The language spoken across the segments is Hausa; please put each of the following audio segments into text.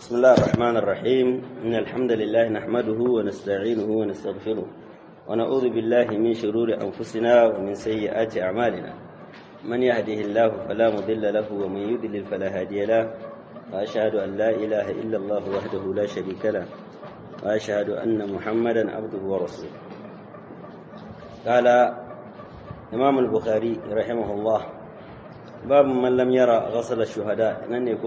بسم الله الرحمن الرحيم إن الحمد لله نحمده ونستعينه ونستغفره ونعوذ بالله من شرور أنفسنا ومن سيئات أعمالنا من يهده الله فلا مضل له ومن يضلل فلا هادي له وأشهد أن لا إله إلا الله وحده لا شريك له وأشهد أن محمدا عبده ورسوله قال إمام البخاري رحمه الله باب من لم يرى غسل الشهداء ننكو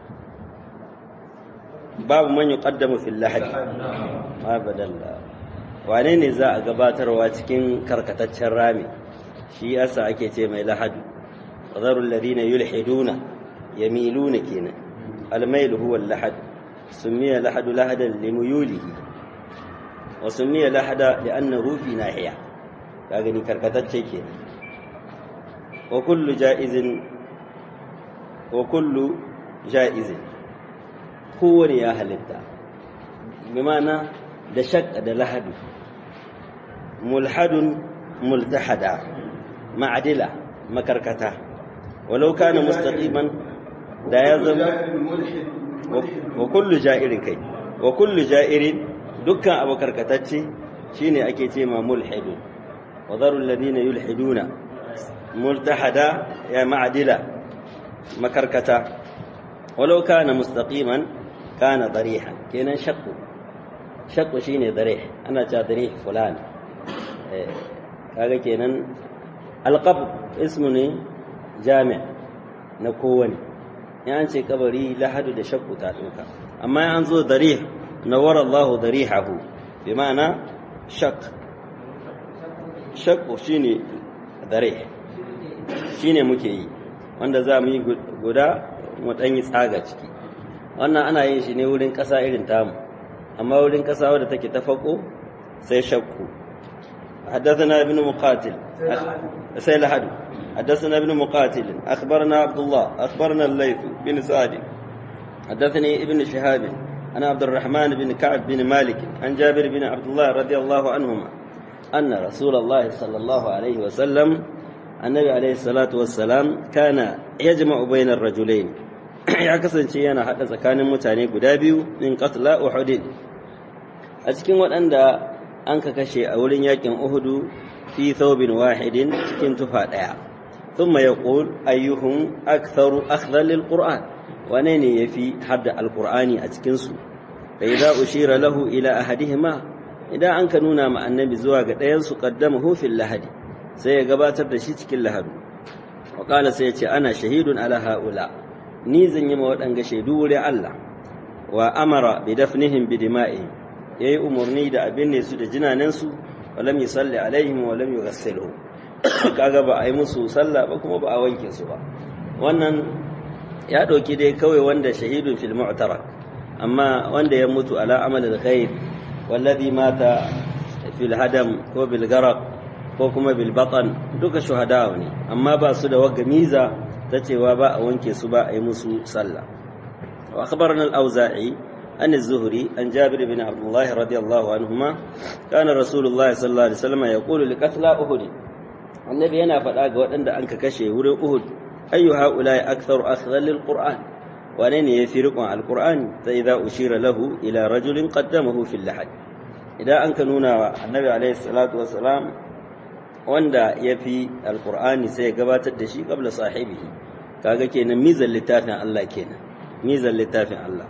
babu man yuqaddamu fil lahad abadalla wane ne za a gabatarwa cikin karkataccen rami shi yasa ake ce mai lahadu qadaru alladhina yulhiduna yamiluna kenan almail huwa al-lahad sumiya lahadu lahadan limuyulihi wa sumiya lahada li'annahu fi nahiya kaga ni karkatacce kenan wa kullu jaizin wa kullu jaizin kowane ya halitta bi ma'ana da shakka da lahadu mulhadun multahada ma'adila makarkata walau kana mustaqiman da ya zama wa kullu ja'irin kai wa kullu ja'irin dukkan abu karkatacce shine ake ce ma mulhidun wa dharu alladhina yulhiduna multahada ya ma'adila makarkata walau kana mustaqiman kana darihan kenan shakku shakku shine darih ana cewa darih fulan eh kaga kenan alqab ismu ne jami' na kowane in an ce kabari lahadu da shakku ta doka amma an zo darih nawara Allahu darihahu bi ma'ana shak shakku shine darih shine muke yi wanda za mu yi guda mu dan yi tsaga ciki wannan ana yin shi ne wurin ƙasa irin tamu amma wurin ƙasa wadda take ta fako sai shakku حدثنا ابن مقاتل سيل حدو حدثنا ابن مقاتل أخبرنا عبد الله أخبرنا الليث بن سعد حدثني ابن شهاب أنا عبد الرحمن بن كعب بن مالك عن جابر بن عبد الله رضي الله عنهما أن رسول الله صلى الله عليه وسلم النبي عليه الصلاة والسلام كان يجمع بين الرجلين ya kasance yana haɗa tsakanin mutane guda biyu min qatla uhud a cikin waɗanda an ka kashe a wurin yakin uhudu fi thawbin wahidin cikin tufa ɗaya thumma yaqul ayyuhum aktharu akhdha lil qur'an wane ne yafi hadda alqur'ani a cikin su fa idza ushira lahu ila ahadihima idan an ka nuna ma annabi zuwa ga ɗayan su qaddamahu fil lahadi sai ya gabatar da shi cikin lahadu wa qala sai ya ce ana shahidun ala haula ni zan yi ma waɗanga shaidu wurin Allah wa amara bi dafnihim bi dima'ihim yayi umarni da abin ne su da jinanensu wa lam yusalli alaihim wa lam yughassilhum kaga ba a yi musu sallah ba kuma ba a wanke su ba wannan ya ɗauki dai kawai wanda shahidun fil mu'tarak amma wanda ya mutu ala amal al-khair wallazi mata fil hadam ko bil garaq ko kuma bil batan duka shuhada ne amma ba su da wagga miza ta cewa ba a wanke su ba a yi musu sallah wa akhbarana al-auza'i an az-zuhri an jabir bin abdullah radiyallahu anhuma kana rasulullahi sallallahu alaihi wasallam yaqulu li qatla uhud annabi yana faɗa ga waɗanda an ka kashe wurin uhud ayu haula'i aktharu akhdhan lil qur'an wane ne yafi riƙon alqur'ani ta idza ushira lahu ila rajulin qaddamahu fil lahad idan an ka nuna wa annabi alaihi salatu wassalam wanda ya fi alkur'ani sai ya gabatar da shi kabla sahibihi kaga kenan mizan littafin Allah kenan mizan littafin Allah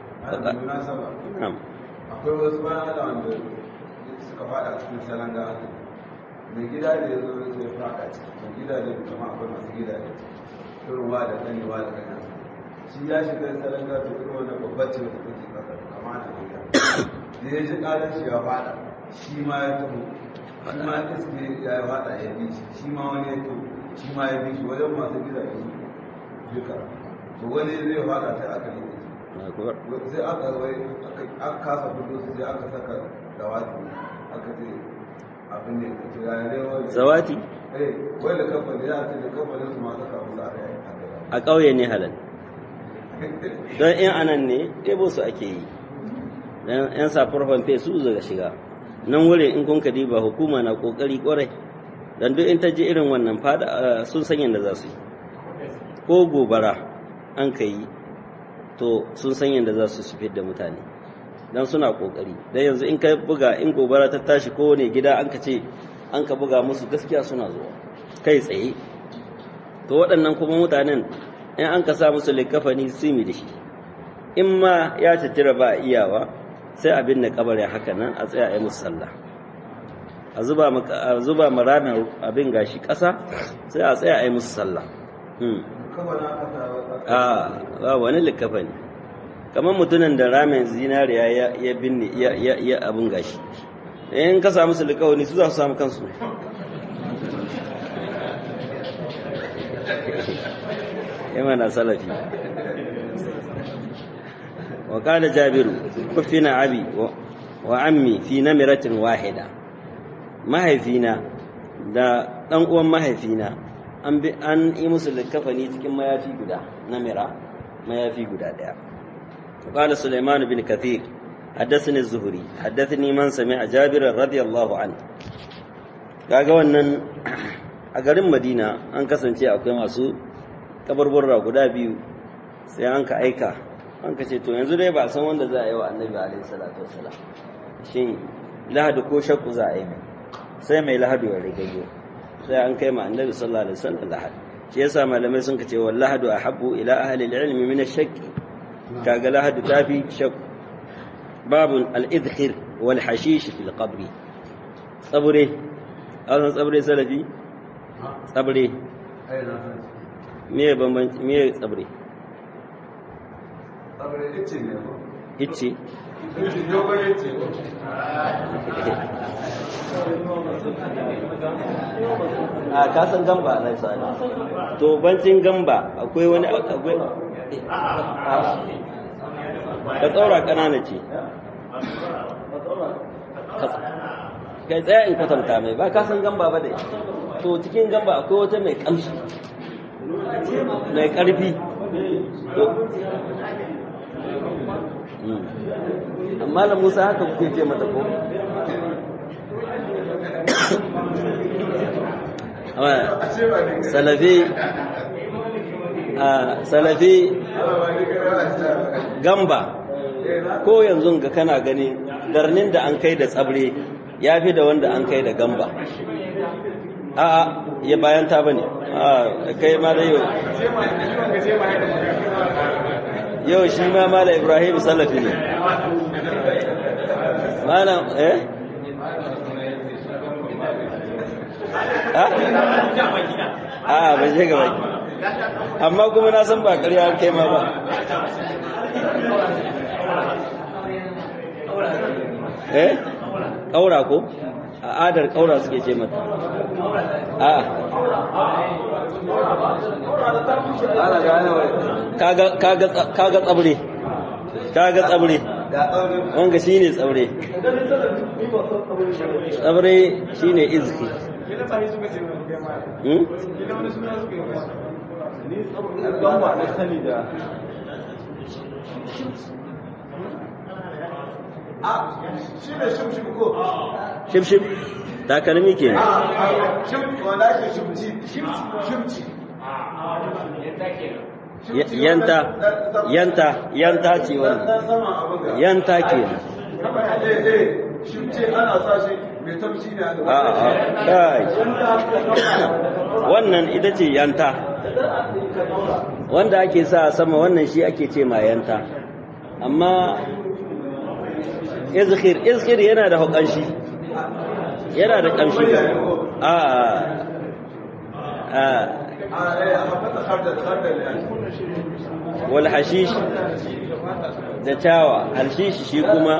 akwai wasu bayan Allah wanda suka fada cikin salon da aka mai gida da ya zo zai fada cikin gida da kuma akwai masu gida da turwa da ganewa da gana shi ya shiga salon da turwa na babbar ce da kuke kasa kama da gida da ya ji ƙarar shi ya fada shi ma ya taho shi ma iske ya yi fada ya bi shi shi ma wani ya to shi ma ya bi shi wajen masu gida ya su duka to wani zai fada sai aka yi sai aka wai aka kasa fito su sai aka saka dawati aka ce abin ne ka tura ya rewa zawati eh wai da kamfani ya ce da kamfanin su ma saka musu aka yi a ƙauye ne halal don in anan ne ɗebo su ake yi don yan safar famfe su zaga shiga nan wurin in kun ba hukuma na kokari kwarai dan duk in ta ji irin wannan fada sun san yadda za su yi ko gobara an ka yi to sun san yadda za su sufir da mutane don suna kokari don yanzu in ka buga in gobara ta tashi kowane gida an ka ce an ka buga musu gaskiya suna zuwa kai tsaye to waɗannan kuma mutanen in an ka sa musu likafani simi da shi in ma ya tattira ba a iyawa sai abin da kabarin haka nan a tsaya a yi musu sallah a zuba ma ramin abin gashi ƙasa sai a tsaya a yi musu sallah a ba wani likafani kamar mutumin da ramin zinariya ya binne ya abin gashi in ka samu su likawani su za su samu kansu yamma na salafi wa kala jabiru kufina abi wa ammi fi namiratin wahida mahaifina da dan uwan mahaifina an bi an yi musu likafani cikin mayafi guda namira mayafi guda daya قال سليمان بن كثير حدثني الزهري حدثني من سمع جابر رضي الله عنه kaga wannan a garin Madina an kasance akwai masu kabarburra guda biyu sai an ka aika an ka ce to yanzu dai ba san wanda za a yi wa annabi alaihi salatu wassalam shin lahadu ko shakku za a yi sai mai lahadu ya rigayo sai an kai ma annabi sallallahu alaihi wasallam lahadu shi yasa malamai sun ka ce wal lahadu ahabbu ila ahli al-ilmi min ash-shakki kaga lahadu tafi shakku babun al-idkhir wal hashish fil qabri tsabure an tsabure salafi tsabure me bambanci me tsabure tsabure ice ne ko ice ice dogon ice a kasan gamba na sani to bancin gamba akwai wani akwai ka tsaura kanana ce kai tsaya in kwatanta mai ba kasan gamba ba dai to cikin gamba akwai wata mai kamshi mai karfi amma da musa haka kuke ce mata ko salafi a salafi gamba ko yanzu ga kana gani darnin da an kai da tsabre ya fi da wanda an kai da gamba a ya bayan ta bane a kai ma da yau yau shi ma mala ibrahim salafi ne malam eh a ba je gaba amma kuma na san ba ƙarya kai ma ba eh ƙaura ko a adar ƙaura suke ce mata a kaga tsabre kaga tsabre wanga shi ne tsabre tsabre shi ne izki shimshim takalmi ke yanta yanta yanta ce wannan yanta ke kai wannan ita ce yanta wanda ake sa sama wannan shi ake ce ma yanta amma izkhir izkhir yana da hukanshi yana da kamshi a a wal hashish da tawa hashish shi kuma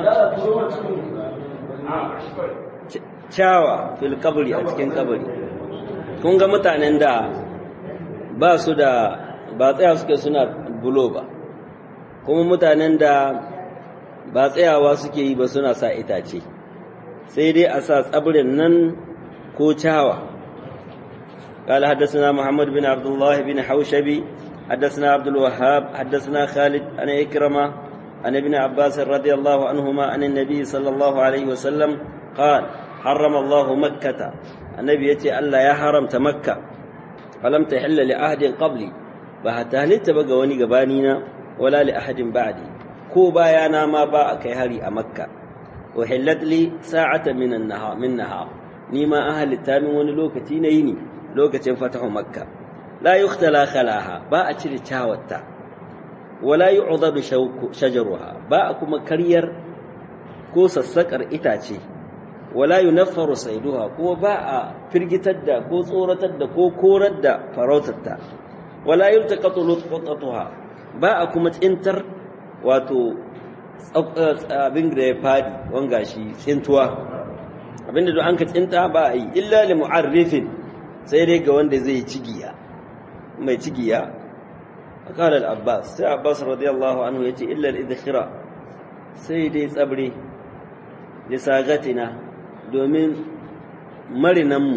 cawa fil kabri a cikin kabari kun ga mutanen da ba su da ba tsaya suke suna bulo ba kuma mutanen da ba tsayawa suke yi ba suna sa itace sai dai a sa tsabirin nan ko cawa قال حدثنا محمد بن عبد الله بن حوشبي حدثنا عبد الوهاب حدثنا خالد عن إكرمة عن ابن عباس رضي الله عنهما عن النبي صلى الله عليه وسلم قال حرم الله مكة النبي يتي ألا يا حرمت مكة فلم تحل لعهد قبلي فهتهلت بقى وني قبانينا wala li ahadin ba'di ko bayana ma ba a kai hari a makka uhillat li sa'ata min an-nahar min nahar ni ma an halitta min wani lokaci na yini lokacin fatahu makka la yuktala khalaha ba a cire cawatta wala yu'dadu shajaruha ba a kuma karyar ko sassakar itace wala yunaffaru saiduha ko ba a firgitar da ko tsoratar da ko korar da farautarta wala yultaqatu lutqatuha ba a kuma tsintar wato abin da ya fadi wanga shi tsintuwa abinda duk an ka tsinta ba a yi illa li mu'arrifin sai dai ga wanda zai cigiya mai cigiya qala al-abbas sai abbas radiyallahu anhu yace illa al-idkhira sai dai tsabri li sagatina domin marinanmu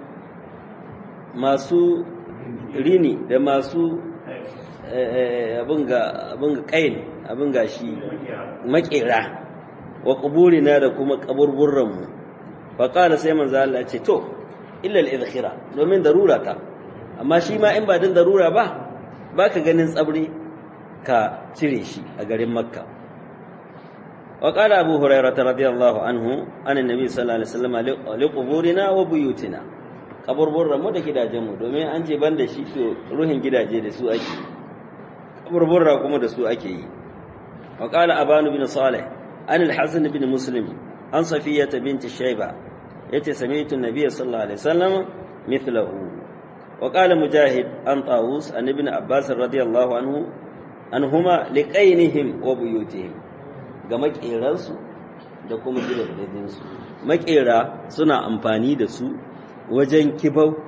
masu rini da masu abin ga kain abin ga shi makera wa kuburina da kuma kaburburranmu faƙala sai manzo Allah ce to illa al-idkhira domin darura ta amma shi ma in ba din darura ba baka ganin tsabri ka cire shi a garin makka وقال أبو هريرة رضي الله عنه عن النبي صلى الله عليه وسلم لقبورنا وبيوتنا قبر برra mu da gidajenmu domin an ce ban da shi to ruhin gidaje da su ake قبر burra kuma da su ake yi وقال أبان بن صالح عن الحسن بن مسلم عن صفية بنت الشيبة يتي سمعت النبي صلى الله عليه وسلم مثله وقال مجاهد عن طاووس عن ابن عباس رضي الله عنه عنهما لقينهم وبيوتهم ga maƙeransu da kuma gidajensu maƙera suna amfani da su wajen kibau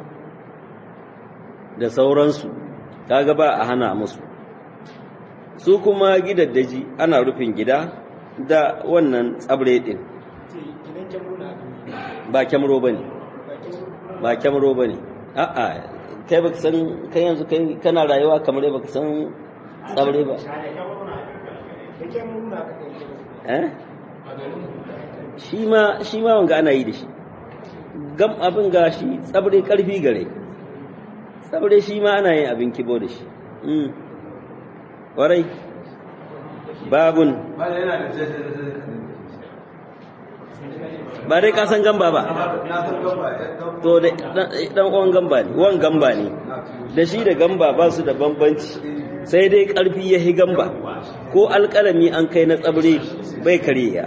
da sauransu kaga ba a hana musu su kuma gidaddaji ana rufin gida da wannan tsabre ɗin ba kyamro ba ne ba kyamro ba ne a'a kai baka san kai yanzu kai kana rayuwa kamar baka san tsabre ba shi ma shi ma wanga ana yi da shi gam abin ga shi tsabre karfi gare tsabre shi ma ana yin abin kibo da shi warai babun ba dai ka san gamba ba to da dan uwan gamba ne wan gamba ne da shi da gamba ba su da bambanci sai dai karfi ya hi gamba ko alƙalami an kai na tsabre bai kariya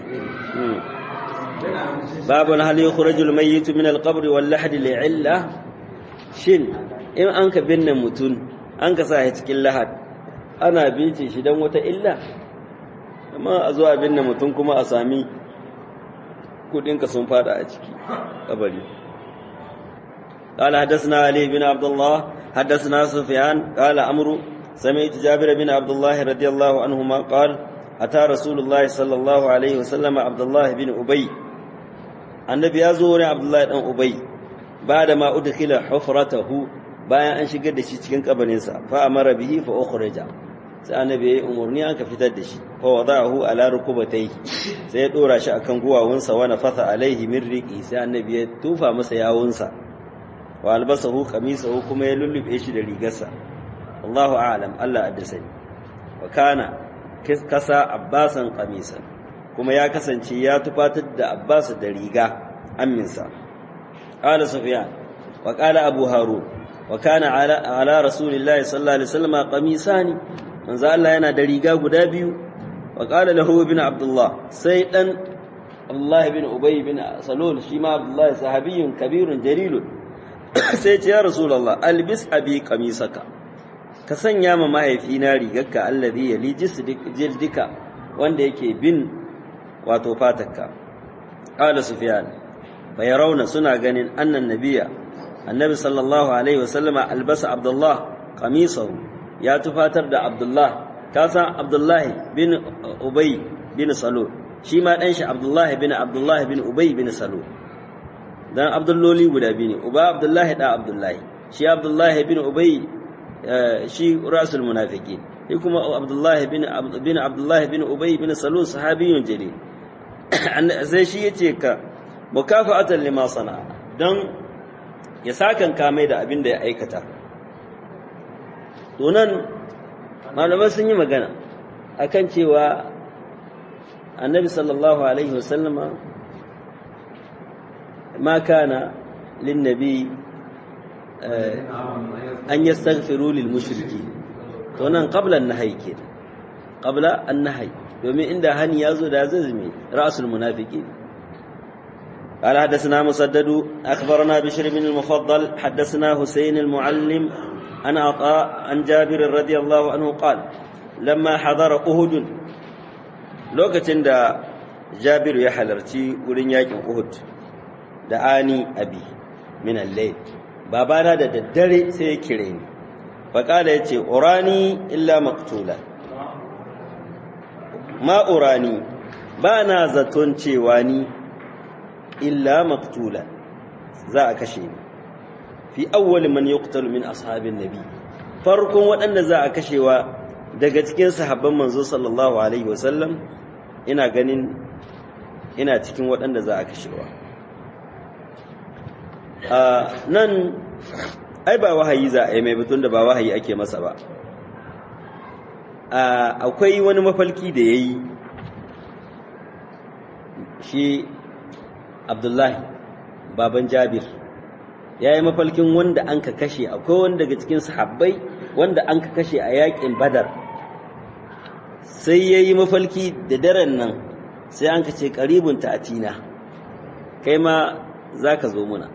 babu hal yukhrajul mayyit min al-qabr wal lahd li'illa shin in an ka binne mutun an ka sa shi cikin lahad ana bince shi dan wata illa amma a zo a binne mutun kuma a sami kudin ka sun fada a ciki kabari قال حدثنا علي بن عبد الله حدثنا سفيان قال عمرو سمعت جابر بن عبد الله رضي الله عنهما قال أتى رسول الله صلى الله عليه وسلم عبد الله بن أبي النبي يزور عبد الله بن أبي بعدما أدخل حفرته bayan an shigar da shi cikin kabarinsa fa amara bihi fa ukhraja sai annabi ya umurni an ka fitar da shi fa wada'ahu ala rukubatayhi sai ya dora shi akan guwawunsa wa nafatha alaihi min riqi sai annabi ya tufa masa yawunsa wa albasahu qamisahu kuma ya lullube shi da rigarsa Allahu a'lam Allah addasani wa kana kasa abbasan qamisan kuma ya kasance ya tufatar da abbas da riga amminsa qala sufyan wa qala abu harun wa kana ala, ala rasulillahi sallallahu alaihi wasallam qamisani manzo Allah yana da riga guda biyu wa qala lahu ibn abdullah sai dan Allah ibn ubay ibn salul shi ma abdullah sahabiyyun kabirun jalilun sai ce ya rasulullah albis abi qamisaka ka sanya ma mahaifina rigarka allazi yali jildika wanda yake bin wato fatarka qala sufyan fa yarawna suna ganin annan nabiyya annabi sallallahu alaihi wasallam albasa abdullah qamisahu ya tufatar da abdullah ka san abdullah bin ubay bin salul shi ma dan shi abdullah bin abdullah bin ubay bin salul dan abdulloli guda biyu ne uba abdullah da abdullah shi abdullah bin ubay shi rasul munafiki shi kuma abdullahi bin bin abdullahi bin ubay bin salul sahabiyun jalil sai shi yace ka mukafa'atan lima sana dan ya sakan kamai da abin da ya aikata to nan malamai sun yi magana akan cewa annabi sallallahu alaihi wasallama ma kana linnabi an yastaghfiru lil mushriki to nan qabla an-nahy kenan qabla an-nahy domin inda hani yazo da zazmi ra'sul munafiqin قال حدثنا مسدد أخبرنا بشر بن المفضل حدثنا حسين المعلم عن عطاء عن جابر رضي الله عنه قال لما حضر أهد لوكتن دا جابر يحلرتي ولن يكن أهد دعاني أبي من الليل babana da daddare sai ya kire ni faƙala ya ce urani illa maktula ma urani ba na zaton cewa ni illa maktula za a kashe ni fi awwal man yuqtalu min ashabin nabi farkon waɗanda za a kashewa daga cikin sahabban manzo sallallahu alaihi wasallam ina ganin ina cikin waɗanda za a kashewa nan ai ba wahayi za a yi mai batun da ba wahayi ake masa ba akwai wani mafalki da ya yi shi abdullahi baban jabir ya yi mafalkin wanda an ka kashe akwai wanda daga cikin sahabbai wanda an ka kashe a yakin badar sai ya yi mafalki da daren nan sai an ka ce karibun ta atina kai ma za ka zo muna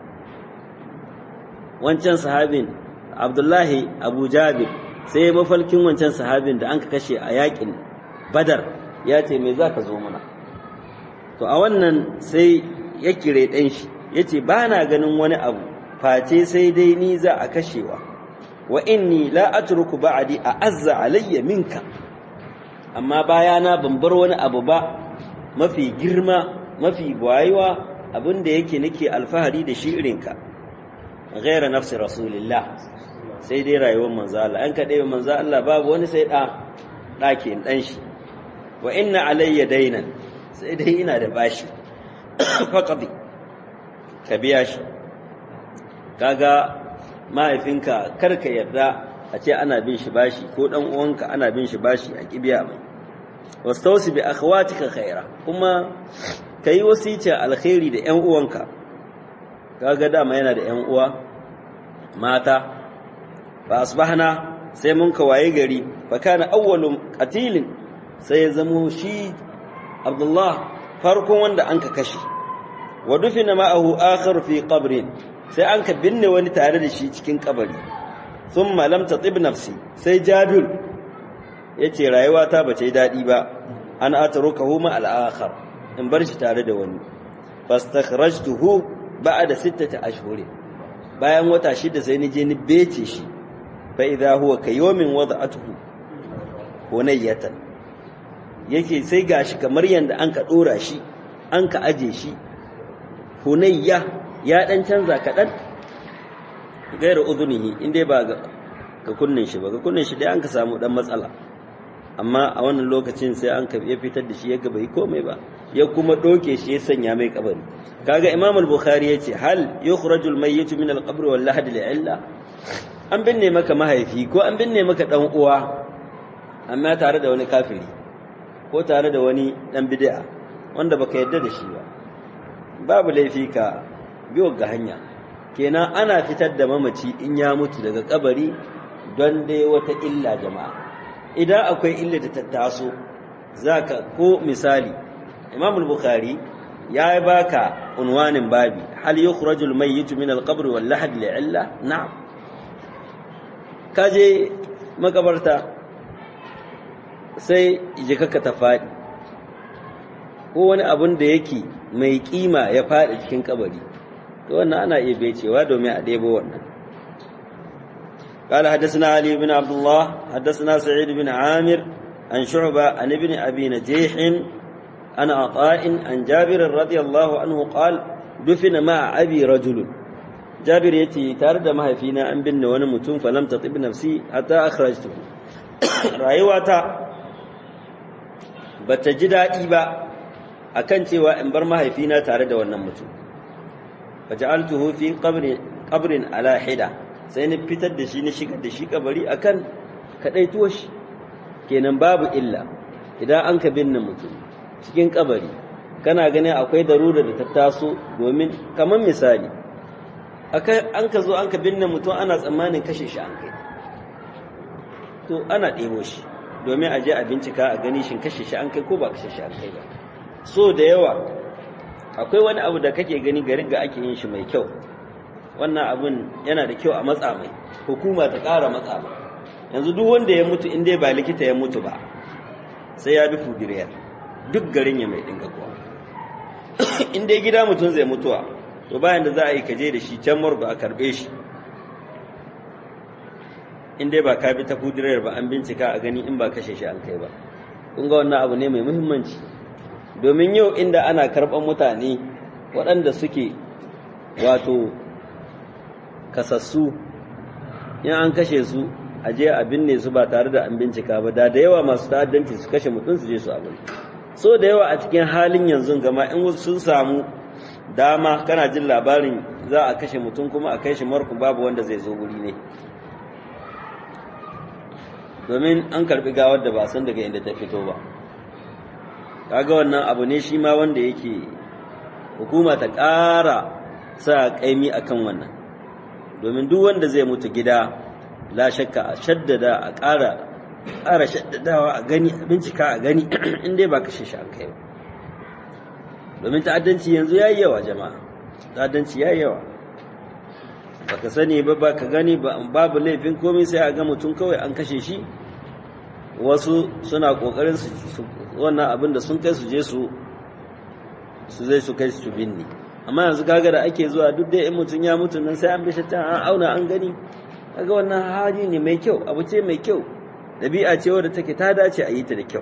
wancan sahabin abdullahi abu jabir sai ya mafalkin wancan sahabin da an ka kashe a yakin badar ya ce mai za ka zo muna to a wannan sai ya kire ɗan shi ya ce ba na ganin wani abu face sai dai ni za a kashewa wa inni la atruku ba'di a azza alayya minka amma bayana ban bar wani abu ba mafi girma mafi gwayewa abin da yake nake alfahari da shi irinka ghaira nafsi rasulillah sai dai rayuwar manzo Allah an kaɗai manzo Allah babu wani sai ɗa ɗakin ɗan shi wa inna alayya dainan sai dai ina da bashi faƙaɗi ka biya shi kaga mahaifinka karka yarda a ce ana bin shi bashi ko ɗan uwanka ana bin shi bashi a kibiya mai wastausi bi akhwatika khaira kuma kai wasice alkhairi da ƴan uwanka kaga dama yana da ƴan uwa mata fa asbahna sai mun ka waye gari fa kana awwalu qatilin sai ya zamo shi Abdullah farkon wanda an ka kashe wa dufina ma'ahu akhar fi qabrin sai an ka binne wani tare da shi cikin kabari thumma lam tatib nafsi sai Jabir yace rayuwa ta bace dadi ba an atrukahu ma al-akhar in bar shi tare da wani fastakhrajtuhu ba'da sittati ashhur bayan wata shida sai ni je ni bece shi fa idha huwa kayomin wada'atuhu hunayyatan yake sai gashi kamar yanda an ka dora shi an ka aje shi hunayya ya dan canza kadan gairu udunihi inda ba ga kunnin shi ba ga kunnin shi dai an ka samu dan matsala amma a wannan lokacin sai an ka ya fitar da shi ya bai komai ba ya kuma doke shi ya sanya mai kabari kaga imam al-bukhari yace hal yukhrajul mayyit min al-qabr wal lahad li'illa an binne maka mahaifi ko an binne maka dan uwa amma tare da wani kafiri ko tare da wani dan bid'a wanda baka yarda da shi ba babu laifi ka biyo ga hanya kenan ana fitar da mamaci in ya mutu daga kabari don dai wata illa jama'a idan akwai illa da ta taso zaka ko misali Imam al-Bukhari ya baka unwanin babi hal yukhrajul mayyit min al-qabr wal lahad li'illa na'am kaje makabarta sai jikaka ta faɗi ko wani abun da yake mai kima ya faɗi cikin kabari to wannan ana iya becewa domin a ɗebo wannan قال حدثنا علي بن عبد الله حدثنا سعيد بن عامر عن شعبة عن ابن أبي نجيح عن عطاء عن جابر رضي الله عنه قال دفن مع أبي رجل جابر يتي تارد ما فينا أن بن ونمتون فلم تطب نفسي حتى أخرجته رأيواتا بتجد إيبا akan cewa in bar mahaifina tare da wannan mutum faja'altuhu fi qabrin qabrin ala hida sai ni fitar da shi ni shigar da shi kabari akan kadaituwar shi kenan babu illa idan an ka binne mutum cikin kabari kana ganin akwai darura da ta taso domin kamar misali an ka zo an ka binne mutum ana tsammanin kashe shi an kai to ana ɗebo shi domin a je a bincika a gani shin kashe shi an kai ko ba kashe shi an kai ba so da yawa akwai wani abu da kake gani garin ga ake yin shi mai kyau wannan abun yana da kyau a matsa mai hukuma ta ƙara matsa mai yanzu duk wanda ya mutu in dai ba likita ya mutu ba sai ya bi fudiriyar duk garin ya mai dinga kuwa in dai gida mutum zai mutuwa to bayan da za a yi kaje da shi can morgo a karbe shi in dai ba ka bi ta fudiriyar ba an bincika a gani in ba kashe shi an kai ba kun ga wannan abu ne mai muhimmanci domin yau inda ana karɓar mutane waɗanda suke wato kasassu in an kashe su a je a binne su ba tare da an bincika ba da da yawa masu ta'addanci su kashe mutum su je su abin so da yawa a cikin halin yanzu gama in wasu sun samu dama kana jin labarin za a kashe mutum kuma a kai shi marku babu wanda zai zo wuri ne domin an karbi gawar da ba san daga inda ta fito ba kaga wannan abu ne shi ma wanda yake hukuma ta ƙara sa kaimi akan wannan domin duk wanda zai mutu gida la shakka a shaddada a ƙara ƙara shaddadawa a gani a bincika a gani in dai ba kashe shi an kai ba domin ta'addanci yanzu yayi yawa jama'a ta'addanci yayi yawa baka sani ba ba ka gani babu laifin komai sai a ga mutum kawai an kashe shi wasu suna kokarin su wannan abin da sun kai su je su su zai su kai su binne amma yanzu kaga da ake zuwa duk da in mutum ya mutu nan sai an bi ta an auna an gani kaga wannan hali ne mai kyau abu ce mai kyau dabi'a ce wadda take ta dace a yi ta da kyau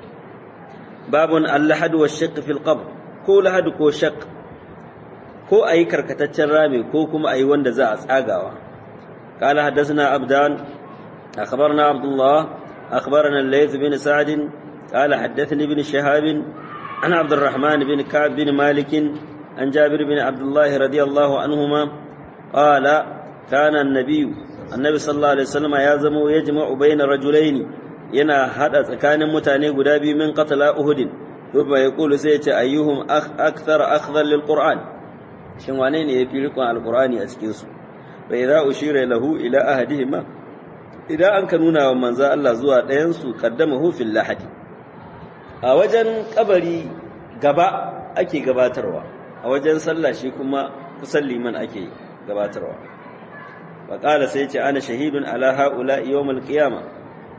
babun allahad wa shaqq fil qabr ko lahad ko shaqq ko ayi karkataccen rami ko kuma ayi wanda za a tsagawa قال حدثنا عبدان أخبرنا عبد الله أخبرنا الليث بن سعد قال حدثني ابن شهاب عن عبد الرحمن بن كعب بن مالك عن جابر بن عبد الله رضي الله عنهما قال كان النبي النبي صلى الله عليه وسلم يازم يجمع بين رجلين yana hada tsakanin mutane guda biyu min qatala uhud thumma yaqulu sai ce ayyuhum akthar akhdhan lil qur'an shin wane ne yafi rikon alqur'ani a cikin su fa idza ushira lahu ila ahadihima idan an ka nuna wa manzo Allah zuwa ɗayan su qaddamahu fil lahadi a wajen kabari gaba ake gabatarwa a wajen sallah shi kuma kusan liman ake gabatarwa faƙala sai ce ana shahidun ala ha'ula yawmal qiyama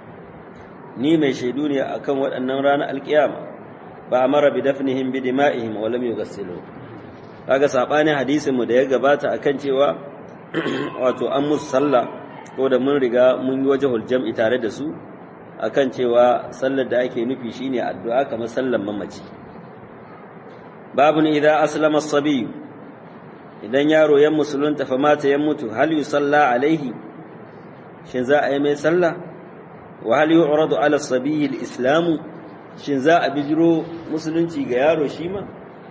ni mai shaidu ne akan waɗannan ranar alƙiyama ba amara bi dafnihim bi dima'ihim wa lam yughassilu kaga sabanin hadisin mu da ya gabata akan cewa wato an musu sallah ko da mun riga mun yi wajhul jam'i tare da su akan cewa sallar da ake nufi shine addu'a kamar sallar mamaci babun idza aslama as-sabi idan yaro ya musulunta fa mata ya mutu hal yusalla alaihi shin za a yi mai sallah wa hal yu'radu ala as-sabi al-islam shin za a bijiro musulunci ga yaro shi ma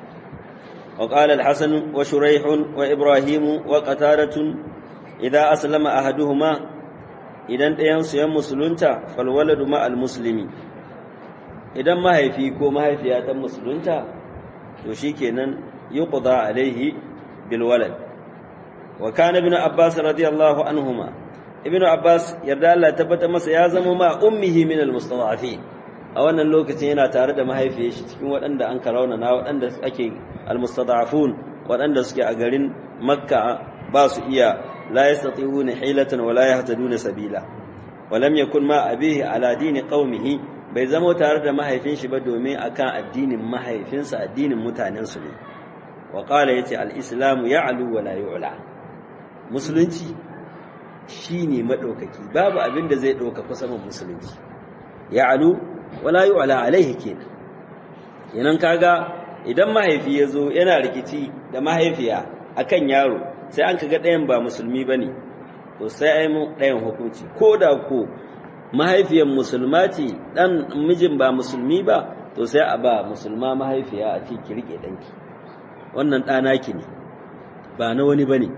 wa qala al-hasan wa shuraih wa ibrahim wa qataratun idza aslama ahaduhuma idan ɗayansu yan musulunta falwaladu ma'al musulmi idan mahaifi ko mahaifiya ta musulunta to shi kenan yi ƙuda alaihi bilwalad wa kana ibn abbas radiyallahu anhuma ibn abbas yarda Allah tabbata masa ya zama ma ummihi min almustada'afin a wannan lokacin yana tare da mahaifiyar shi cikin waɗanda an karauna na waɗanda ake almustada'afun waɗanda suke a garin makka ba su iya لا يستطيعون حيلة ولا يهتدون سبيلا ولم يكن ما أبيه على دين قومه bai zama tare da mahaifin shi ba domin akan addinin mahaifinsa addinin mutanensu ne wa qala yace al-islamu ya'lu wa la yu'la musulunci shine madaukaki babu abin da zai dauka kusa musulunci ya'lu wa la yu'la alaihi kenan yanan kaga idan mahaifi yazo yana rikici da mahaifiya akan yaro sai an kaga ɗayan ba musulmi ba ne to sai ai mu ɗayan hukunci ko da ko mahaifiyar musulma ce ɗan mijin ba musulmi ba to sai a ba musulma mahaifiya a ce ki riƙe ɗanki wannan ɗana ki ne ba na wani ba ne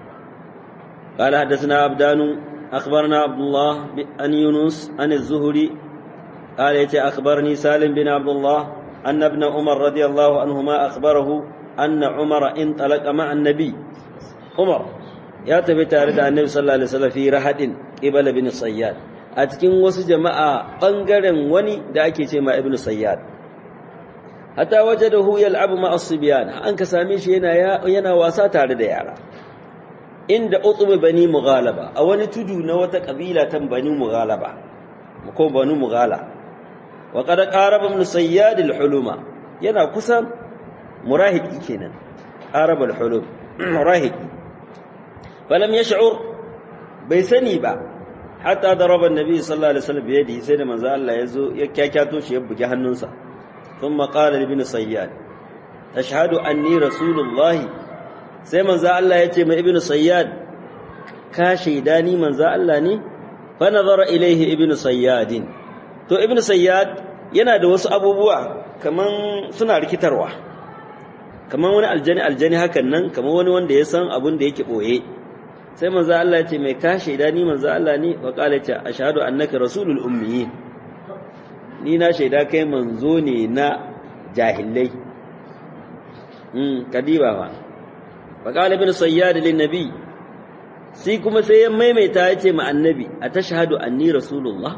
قال حدثنا عبدان أخبرنا عبد الله عن يونس عن الزهري قال يتي أخبرني سالم بن عبد الله أن ابن عمر رضي الله عنهما أخبره أن عمر انطلق مع النبي عمر يا تبي تارد النبي صلى الله عليه وسلم في رحد قبل بن الصياد أتكين وسط جماعة بنغرن وني دا أكي ما ابن الصياد حتى وجده يلعب مع الصبيان أنك ساميش ينا, ينا واسا تارد يارا عند أطب بني مغالبة أو نتدو نوة قبيلة بني مغالبة ko banu mughala wa qad qaraba min sayyad al-huluma yana kusa murahiki kenan qaraba al-hulum murahiki falam yash'ur bai sani ba hatta daraba an-nabi sallallahu alaihi wasallam biyadihi sai da manzo Allah yazo ya kyakyato shi ya bugi hannunsa thumma qala li ibn sayyad tashhadu anni rasulullahi sai manzo Allah ya ce mai ibn sayyad ka shaida ni manzo Allah ne fanazara ilaihi ibnu sayyadin to ibnu sayyad yana da wasu abubuwa kaman suna rikitarwa kaman wani aljani aljani hakan nan kaman wani wanda ya san abun da yake boye sai manzo Allah ya ce mai ka shaida ni manzo Allah ne wa qala ta ashhadu annaka rasulul ummiyin ni na shaida kai manzo ne na jahilai mm kadiba ba fa qala ibnu sayyad lin nabi sai kuma sai ya maimaita ya ce ma annabi a ta shahadu anni rasulullah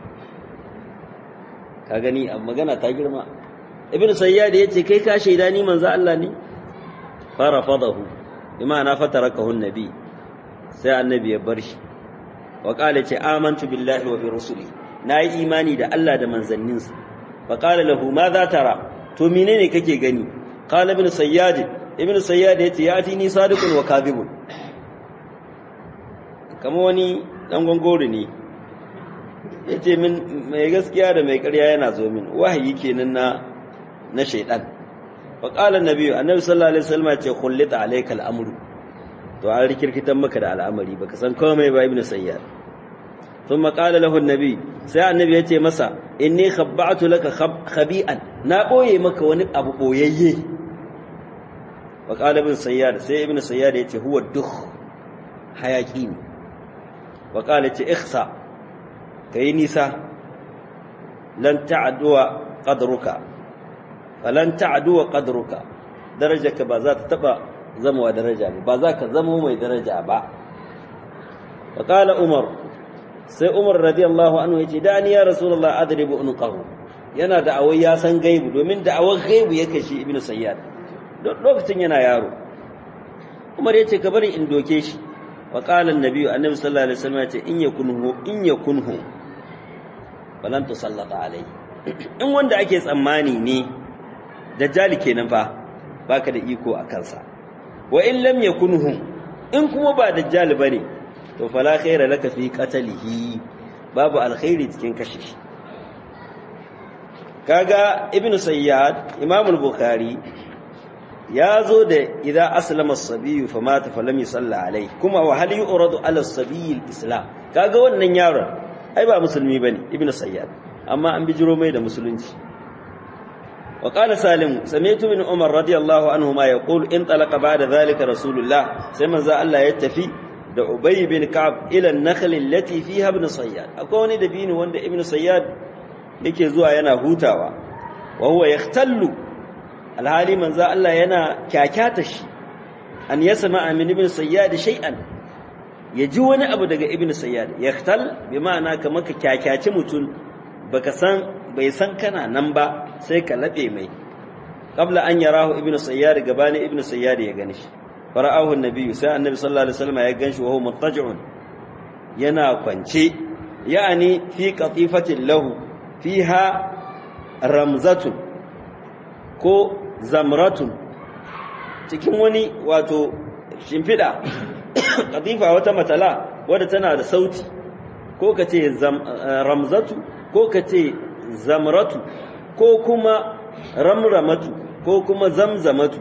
ka gani a magana ta girma ibn sayyad ya ce kai ka shaida ni manzo Allah ne fara fadahu imana fatarakahu annabi sai annabi ya bar shi wa qala ce amantu billahi wa bi rusuli nayi imani da Allah da manzanninsa fa qala lahu ma za tara to menene kake gani qala ibn sayyad ibn sayyad ya ce ya atini sadiqun wa kadhibun kama wani ɗan gwangoro ne ya ce min mai gaskiya da mai ƙarya yana zo min wahayi kenan na na shaidan fa qala annabi annabi sallallahu alaihi wasallam ya ce khullita alayka al'amru to an rikirkitan maka da al'amari baka san komai ba ibnu sayyar thumma qala lahu annabi sai annabi ya ce masa inni khabba'tu laka khabi'an na boye maka wani abu boyayye wa qala ibn sayyar sai ibnu sayyar ya ce huwa dukh hayaki ne wa qala ce ikhsa kai nisa lan ta'duwa qadruka falan ta'duwa qadruka darajarka ba za ta taba zama daraja ba ba za ka zama mai daraja ba wa qala umar sai umar radiyallahu anhu yace da ni ya rasulullah adribu unqahu yana da awai ya san gaibu domin da awai gaibu yake shi ibnu sayyad lokacin yana yaro umar yace ka bari in doke shi wa qala an-nabi annabi sallallahu alaihi wasallam yace in yakunhu in yakunhu falan tusallata alai in wanda ake tsammani ne dajjali kenan fa baka da iko a kansa wa in lam yakunhu in kuma ba dajjali bane to fala khaira laka fi qatlihi babu alkhairi cikin kashe shi kaga ibnu sayyad imam al-bukhari ya zo da idza aslama as-sabiy fa mata fa lam yusalla alai kuma wa hal yuradu ala as-sabiy al-islam kaga wannan yaron ai ba musulmi bane ibnu sayyad amma an bijiro mai da musulunci wa qala salim sami'tu min umar radiyallahu anhuma yaqulu in talaqa ba'da dhalika rasulullah sai manzo Allah ya tafi da ubay bin ka'ab ila an-nakhl allati fiha ibn sayyad akwai wani dabini wanda ibn sayyad yake zuwa yana hutawa wa huwa yahtallu alhali manzo Allah yana kyakyata shi an yasma min ibn sayyad shay'an ya ji wani abu daga ibn sayyad yahtal bi ma'ana kamar ka kyakyaci mutum baka san bai san kana nan ba sai ka labe mai qabla an yarahu ibn sayyad gabani ibn sayyad ya gani shi fara'ahu annabi sai annabi sallallahu alaihi wasallam ya ganshi wa huwa muttaji'un yana kwance ya'ani fi qatifatin lahu fiha ramzatun ko zamratun cikin wani wato shimfiɗa katifa wata matala wadda tana da sauti ko ka ce ramzatu ko ka ce zamratu ko kuma ramramatu ko kuma zamzamatu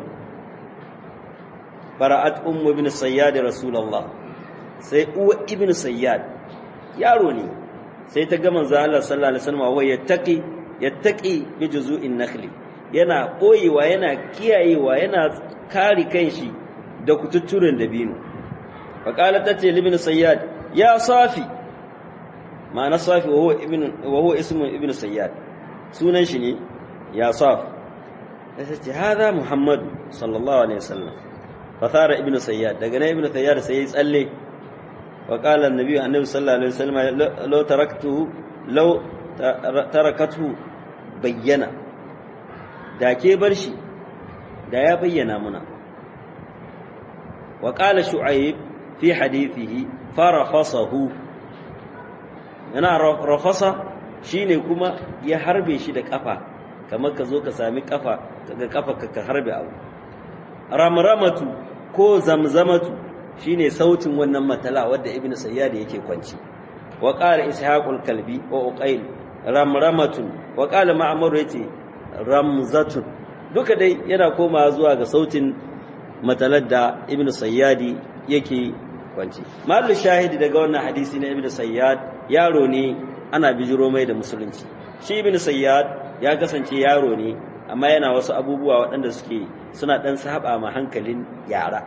fara'at ummu ibn sayyad rasulullah sai uwa ibn sayyad yaro ne sai ta ga manzo Allah sallallahu alaihi wasallam wa yattaqi yattaqi bi juzu'in nakhli yana koyewa yana kiyayewa yana kare kanshi da kututturen dabino faqala tace libin sayyad ya safi ma'ana safi wa huwa ibn wa huwa ismu ibn sayyad sunan shi ne ya saf sai ce hada muhammad sallallahu alaihi wasallam fa thara ibn sayyad daga nan ibn sayyad sai ya tsalle wa qala annabi annabi sallallahu alaihi wasallam law taraktuhu law tarakatuhu bayyana da ke bar shi da ya bayyana muna wa qala shu'aib fi hadithihi farafasahu yana rafasa shine kuma ya harbe shi da kafa kamar ka zo ka sami kafa kaga kafa ka harbe abu ramramatu ko zamzamatu shine sautin wannan matala wadda ibnu sayyad yake kwanci wa qala ishaqul kalbi wa uqail ramramatun wa qala ma'mar yace ramzatun duka dai yana koma zuwa ga sautin matalar da ibnu sayyadi yake kwanci mahallu shahidi daga wannan hadisi na ibnu sayyad yaro ne ana bijiro mai da musulunci shi ibnu sayyad ya kasance yaro ne amma yana wasu abubuwa waɗanda suke suna ɗan saba ma hankalin yara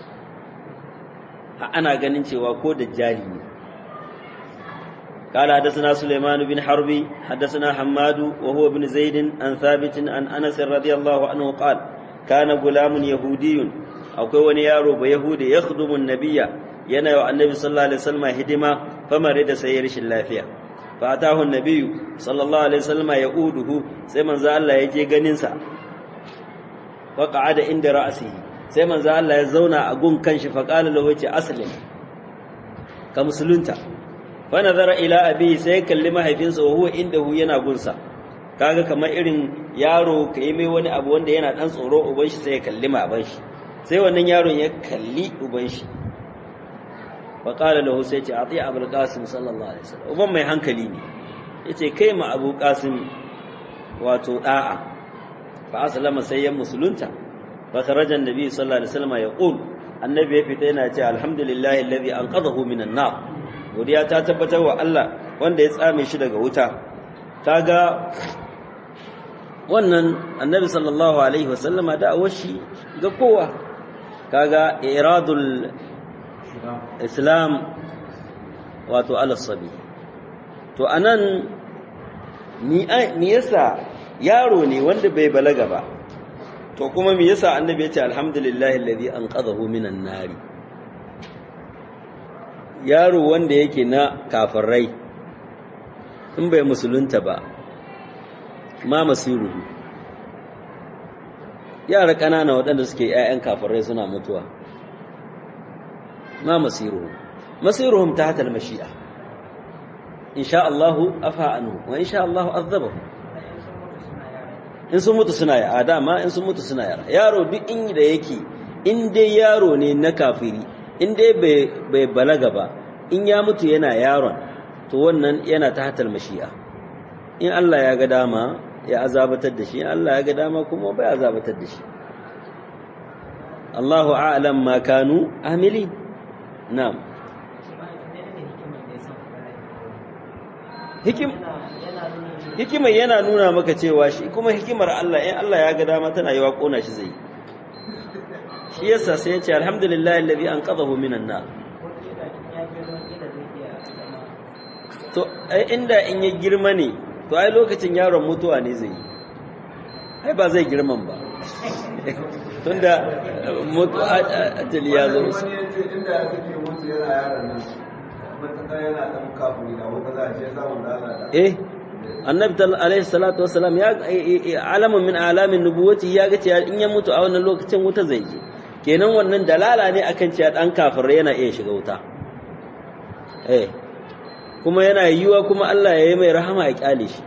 ana ganin cewa ko dajjali ne قال حدثنا سليمان بن حرب حدثنا حماد وهو ابن زيد عن ثابت عن انس رضي الله عنه قال كان غلام يهودي akwai wani yaro ba yahudi ya khudumu nabiyya yana wa annabi sallallahu alaihi wasallam hidima famare da sai rashin lafiya fa atahu nabiyyu sallallahu alaihi wasallam ya uduhu sai manzo Allah ya je ganin sa fa qa'ada inda ra'sihi sai manzo Allah ya zauna a gun kanshi fa qala lahu yace aslim ka musulunta fa nazara ila abi sai kalli mahaifinsa wa huwa indahu yana gunsa kaga kamar irin yaro ka yi mai wani abu wanda yana dan tsoro uban shi sai ya kalli maban shi sai wannan yaron ya kalli uban shi wa qala lahu sai ce ati abul qasim sallallahu alaihi wasallam uban mai hankali ne yace kai ma abu qasim wato da'a fa aslama sai ya musulunta fa kharaja annabi sallallahu alaihi wasallam yaqul annabi ya fita yana ce alhamdulillahi alladhi anqadhahu minan nar godiya ta tabbatar wa Allah wanda ya tsame shi daga wuta kaga wannan annabi sallallahu alaihi wasallama da'awar shi ga kowa kaga iradul islam wato alasabi to anan ni yasa yaro ne wanda bai balaga ba to kuma me yasa annabi ya ce alhamdulillahi alladhi anqadhahu minan nari yaro wanda yake na kafirai in bai musulunta ba ma masiruhu yara ƙanana waɗanda suke ‘ya'yan kafirai suna mutuwa ma masiruhu masiruhum ta hatar mashi'a in sha Allahu afa anu wa in sha Allahu azabahu in sun mutu suna yara dama in sun mutu suna yara yaro duk in da yake in dai yaro ne na kafiri in dai bai balaga ba in ya mutu yana yaron to wannan yana ta hatar mashi'a in Allah ya ga dama ya azabatar da shi in Allah ya ga dama kuma bai azabatar da shi Allahu a'lam ma kanu amili na'am hikim hikimar yana nuna maka cewa shi kuma hikimar Allah in Allah ya ga dama tana yawa kona shi zai shi yasa sai ya ce alhamdulillah alladhi anqadhahu minan nar to ai inda in ya girma ne to ai lokacin yaron mutuwa ne zai yi ai ba zai girman ba tunda mutu ajali ya zo musu wani yace inda ya suke mutu yana yaron nan matuƙa yana ɗan kafin da wata za a ce samun da Allah da eh annabi alaihi salatu wassalam ya alamun min alamin nubuwati ya ga cewa in ya mutu a wannan lokacin wuta zai je kenan wannan dalala ne akan cewa dan kafir yana iya shiga wuta eh kuma yana yiwa kuma Allah ya yi mai rahama ya kyale shi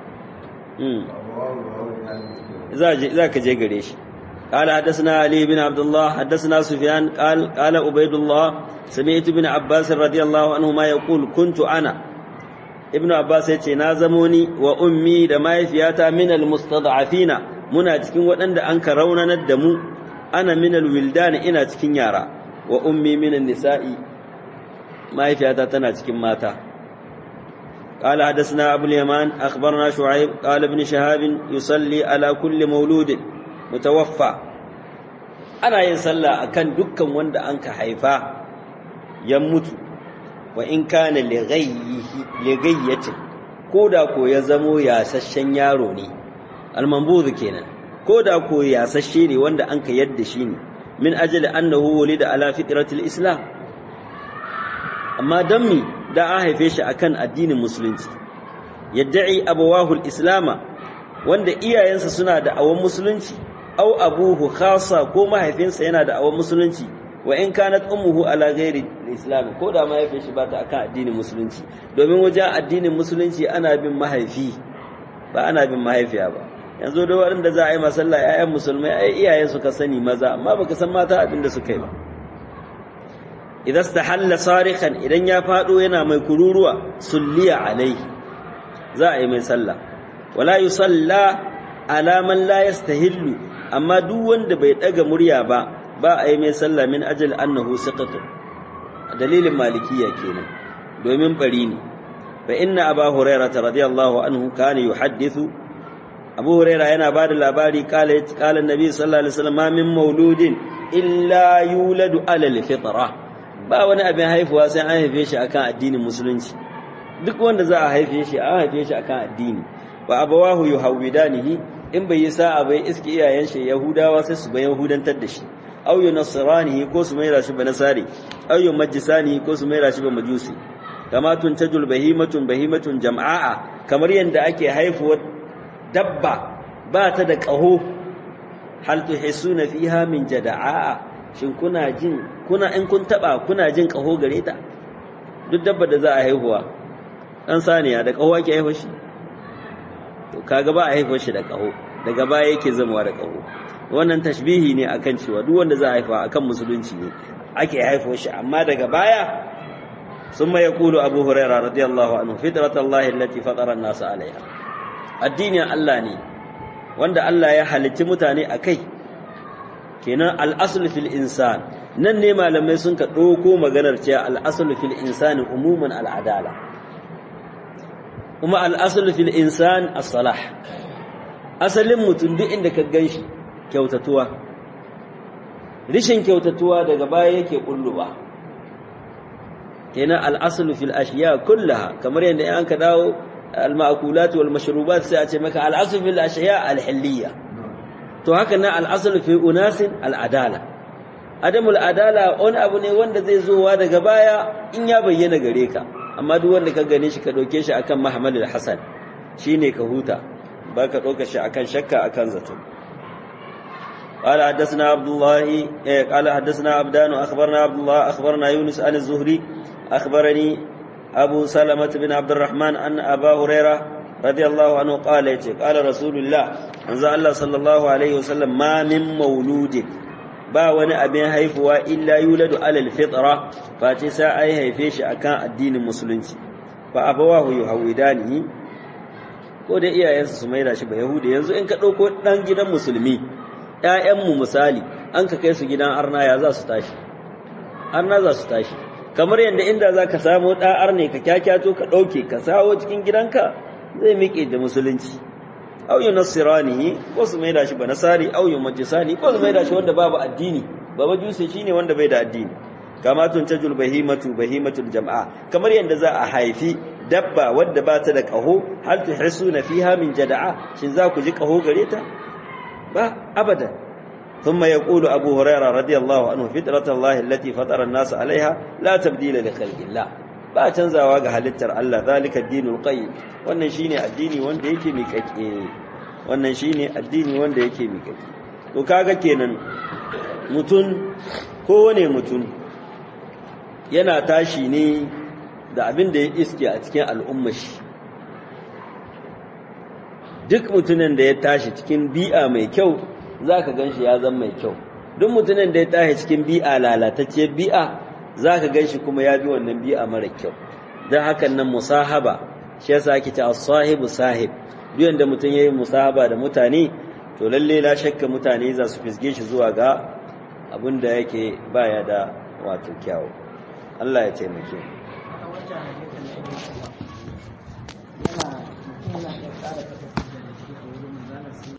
za ka je gare shi قال حدثنا علي بن عبد الله حدثنا سفيان قال قال عبيد الله سمعت ابن عباس رضي الله عنهما يقول كنت انا ابن عباس yace na zamo ni wa ummi da mahaifiyata min almustad'afina muna cikin waɗanda an ka raunanar da mu ana min alwildan ina cikin yara wa ummi min nisa'i mahaifiyata tana cikin mata قال حدثنا أبو اليمان أخبرنا شعيب قال ابن شهاب يصلي على كل مولود متوفى أنا ينسلى أكن دكا وند أنك حيفا يموت wa in kana ligayyatin ko da ko ya zamo yasasshen yaro ne almanbuzu kenan ko da ko yasasshe ne wanda an ka yadda shi ne min ajali annahu wulida ala fitratil islam amma dan mi da an haife shi akan addinin musulunci yadda'i abawahul islama wanda iyayensa suna da awon musulunci au abuhu khasa ko mahaifinsa yana da awon musulunci wa in kanat ummuhu ala ghairi islam ko da mahaifin shi ba ta akan addinin musulunci domin wajen addinin musulunci ana bin mahaifi ba ana bin mahaifiya ba yanzu da waɗanda za a yi masalla ƴaƴan musulmai ai iyayen su ka sani maza amma baka san mata abin da suka yi ba idan stahalla sarikan idan ya fado yana mai kururuwa sulliya alai za a yi mai sallah wala yusalla ala man la yastahillu amma duk wanda bai daga murya ba ba a yi mai sallah min ajal annahu siqatu dalilin malikiya kenan domin bari ne fa inna aba hurairah radiyallahu anhu kana yuhaddithu abu hurairah yana bada labari kala kala annabi sallallahu alaihi wasallam ma min mauludin illa yuladu ala alfitra ba wani abin haifuwa sai an haife shi akan addinin musulunci duk wanda za a haife shi an haife shi akan addini wa abawahu yuhawidanihi in bai yi sa'a bai iski iyayen shi yahudawa sai su bayan yahudantar da shi aw yunasranihi ko su maida shi ba nasari aw yumajjisanihi ko su maida shi ba majusi kama tuntajul bahimatun bahimatun jam'a'a kamar yanda ake haifuwar dabba ba ta da qaho hal tuhisuna fiha min jada'a shin kuna jin kuna in kun taba kuna jin qaho gare ta duk dabba da za a haihuwa dan saniya da qaho ake haihuwa shi to kaga ba a haihuwa shi da qaho daga baya yake zama da qaho wannan tashbihi ne akan cewa duk wanda za a haifa akan musulunci ne ake haifo shi amma daga baya summa yaqulu abu hurairah radiyallahu anhu fitratallahi allati fatara an-nas alaiha addinin Allah ne wanda Allah ya halicci mutane akai kenan al-aslu fil insan nan ne malamai sun ka ɗauko maganar cewa al-aslu fil insani umuman al-adala kuma al-aslu fil insan as-salah asalin mutum duk inda ka ganshi kyautatuwa rishin kyautatuwa daga baya yake kulluwa kenan al'aslu fil ashiya kullaha kamar yadda an ka dawo al-ma'kulat wal mashrubat sai a ce maka al'aslu fil ashiya al-hilliya to haka nan al'aslu fi unasin al-adala adamul adala wani abu ne wanda zai zowa daga baya in ya bayyana gare ka amma duk wanda ka gane shi ka dauke shi akan mahmalul hasan shine ka huta ba ka dauka shi akan shakka akan zato قال حدثنا عبد الله قال حدثنا عبدان أخبرنا عبد الله أخبرنا يونس عن الزهري أخبرني أبو سلمة بن عبد الرحمن أن أبا هريرة رضي الله عنه قال قال رسول الله أنزل الله صلى الله عليه وسلم ما من مولود ba wani abin haifuwa illa yuladu alal fitra face sai ai haife shi akan addinin musulunci fa abawahu yuhawidanihi ko da iyayensa su maida shi ba yahudi yanzu in ka dauko dan gidan musulmi ‘ya'yanmu misali an ka kai su gidan arna ya za su tashi arna za su tashi kamar yadda inda za ka samu ɗa'ar ne ka kyakyato ka ɗauke ka sawo cikin gidanka zai miƙe da musulunci auyu nasirani ko su maida shi ba nasari auyu majisani ko su maida shi wanda babu addini ba majusi shine wanda bai da addini kama tun tajul bahimatu bahimatul jama'a kamar yadda za a haifi dabba wadda ba ta da ƙaho hal tuhisuna fiha min jada'a shin za ku ji ƙaho gare ta ba abada ثم يقول أبو هريرة رضي الله عنه فطرة الله التي فطر الناس عليها لا تبديل لخلق الله ba canzawa ga halittar Allah zalika dinul qayyim wannan shine addini wanda yake miƙaƙe wannan shine addini wanda yake miƙaƙe to kaga kenan mutun kowane mutun yana tashi ne da abin da ya iske a cikin al'ummar shi duk mutumin da ya tashi cikin bi'a mai kyau za ka gan shi ya zama mai kyau duk mutumin da ya tashi cikin bi'a lalatacciyar bi'a za ka gan shi kuma ya bi wannan bi'a mara kyau don hakan nan musahaba shi yasa ake ta sahibu sahib duk yanda mutum ya yi musahaba da mutane to lalle la shakka mutane za su fisge shi zuwa ga abin da yake baya da wato kyawu Allah ya taimake yana yana da tsara